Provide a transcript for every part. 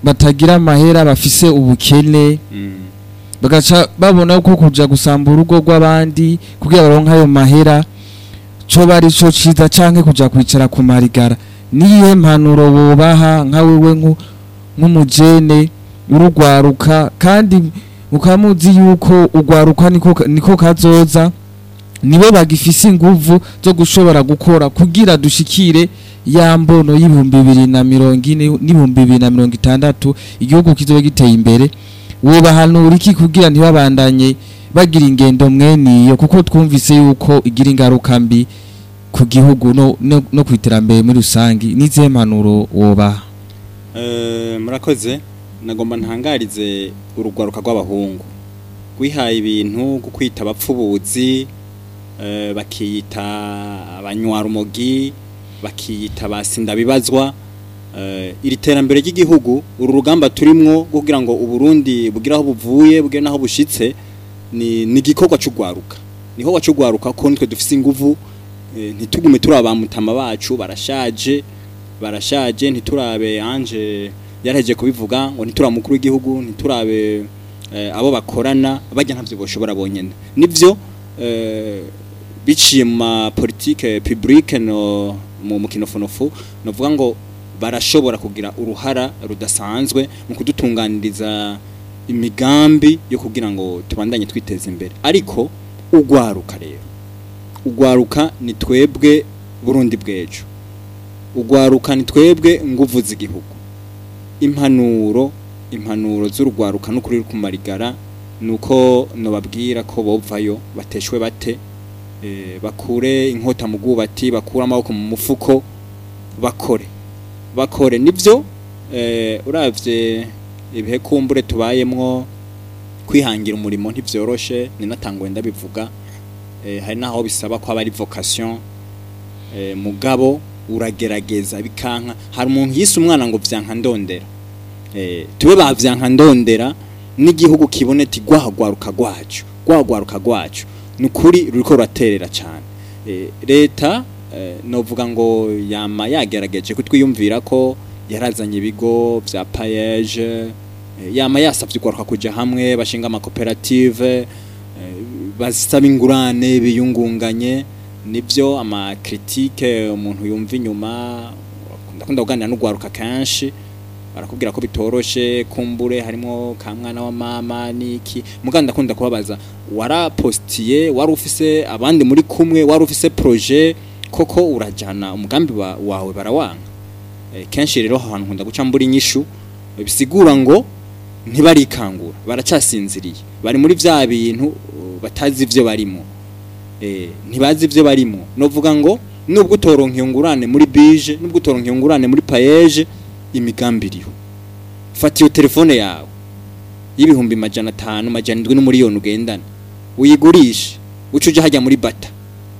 batagira amahera bafise ubukene Mm. bagaca babona ko kuja gusamba urugo rw'abandi kugira baronke ayo mahera co bari co ciza canke kuja kwicara ku marigara niyihe mpanuro wobaha nka wewe nku- nk'umujene urugwaruka kandi ukamuzi yuko ugwaruka niko, niko kazoza nibo bagifise inguvu zo gushobora gukora kugira dushikire ya mbono y'ibihumbi bibiri na mirongo ine n'ibihumbi bibiri na mirongo itandatu igihugu kizoba giteye imbere wobahanura iki kugira ntibabandanye bagira ingendo mweniyo kuko twumvise yuko igira ingaruka mbi ku gihugu no, no, no ku iterambere muri rusangi n'izihe mpanuro wobaha Eh, murakoze nagomba ntangarize urugwaruka rw'abahungu rwihaye ibintu bwo kwita abapfubuzi eh, bakiyita abanywarumogi bakiyita basindabibazwa eh, iri terambere ry'igihugu uru rugamba turimwo rwo kugira ngo uburundi bugire aho buvuye bugire n'aho bushitse ni ni igikorwa c'ugwaruka niho wacugwaruka ko nitwe dufise inguvu eh, ntitugume turi abamutama bacu barashaje barashaje ntiturabe anje yaraheje kubivuga ngo ntiturabe mukuru w'igihugu ntiturabe eh, abo bakorana bajya ntavyo boshobora bonyene nivyo eh, biciye mu ma politique publique no mu mukinofonofu novuga ngo barashobora kugira uruhara rudasanzwe mu kudutunganiriza imigambi yo kugira ngo tubandanye twiteza imbere ariko ugwaruka rero ugwaruka ni twebwe Burundi bwejo ugwaruka ni twebwe nguvu z'igihugu impanuro impanuro z'urugwaruka n'ukuri ku marigara nuko nobabwira ko bovayo bateshwe bate eh, bakure inkota mu bwubati bakure amaboko mu mufuko bakore bakore nivyo eh, uravye ibihe kumbure tubayemwo kwihangira umurimo ntivyoroshe ni natangwe ndabivuga eh, hari naho bisaba ko aba ari vocation eh, mugabo uragerageza bikanka hari umuntu yise umwana ngo vyanka ndondera eh, tube ba vyanka ndondera n'igihugu kibone ti gwahagwaruka gwacu gwahagwaruka gwacu nukuri ruriko ruraterera cyane eh, leta eh, novuga ngo yama yagerageje kutwiyumvira ko yarazanye ibigo vya payeje eh, yama yasavye ugwaruka kuja hamwe bashinga amakoperative eh, basaba ingurane biyungunganye nibyo ama critique umuntu yumva inyuma ndakunda kuganira n'ugwaruka kenshi barakubwira ko bitoroshe kumbure harimo ka mwana wa mama niki muganda ndakunda kubabaza warapostiye wari ufise abandi muri kumwe wari ufise projet koko urajana umugambi wa, wawe barawanga e, kenshi rero ahantu nkunda guca mbura inyishu bisigura ngo ntibarikangura baracasinziriye bari muri vya bintu uh, batazi ivyo barimo eh ntibazi ivyo barimo novuga ngo nubwo utoronka iyo ngurane muri bije nubwo utoronka iyo ngurane muri payeje imigambi iriho fata iyo telefone yawe y'ibihumbi majana atanu majana indwi n'umuriyoni ugendana uyigurishe uca uje hajya muri bata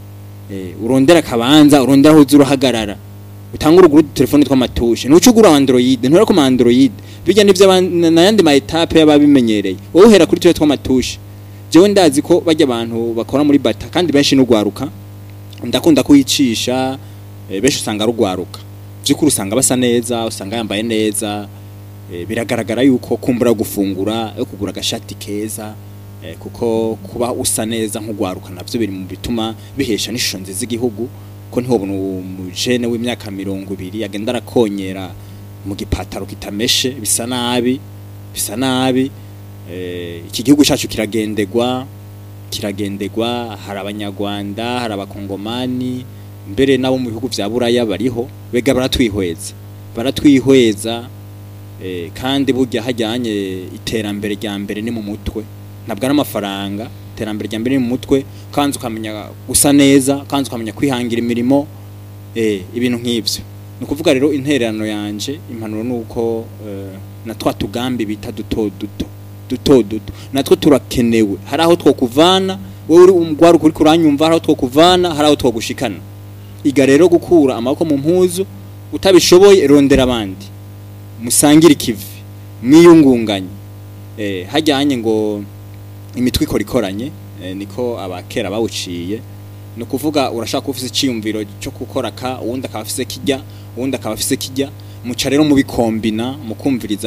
eh urondera akabanza urondera aho uza urahagarara utanga uruguru telefone tw'amatushe ntuce ugura android ntura ko android bijya n'ivyo n'ayandi ma etape y'ababimenyereye wowe uhera kuri twe tw'amatushe jewe ndazi ko bajya abantu bakora muri bata kandi benshi n'ugwaruka ndakunda kuyicisha eh, benshi usanga rugwaruka byukuri usanga basa neza usanga yambaye neza eh, biragaragara yuko kumbura gufungura yo kugura agashati keza eh, kuko kuba usa neza nk'ugwaruka navyo biri mu bituma bihesha n'ishusho nziza igihugu ko ntihobona umujene w'imyaka mirongo ibiri agenda arakonyera mu gipataro kitameshe bisa nabi bisa nabi eh, iki gihugu cyacu kiragendegwa kiragendegwa hari abanyarwanda hari abakongomani mbere nabo mu bihugu vya buraya bariho bega baratwihweza baratwihweza eh, kandi burya hajyanye iterambere rya mbere ni mu mutwe ntabwo ari amafaranga iterambere rya mbere ni mu mutwe kandi ukamenya gusa neza kandi ukamenya kwihangira imirimo eh, ibintu nk'ivyo ni ukuvuga rero intererano yanje impanuro ni uko eh, na twa tugambi bita duto duto duto duto natwo turakenewe hari aho twokuvana wowe uri umugwaruka uri kuranyumva hari aho twokuvana hari aho twogushikana iga rero gukura amaboko mu mpuzu utabishoboye rondera abandi musangire ikivi mwiyungunganye eh, hajyanye ngo imitwe ikora ikoranye eh, niko abakera bawuciye ni ukuvuga urashaka kuba ufise icyiyumviro cyo gukora ka uwundi akaba afise kijya uwundi akaba afise kijya muca rero mubikombina mukumviriza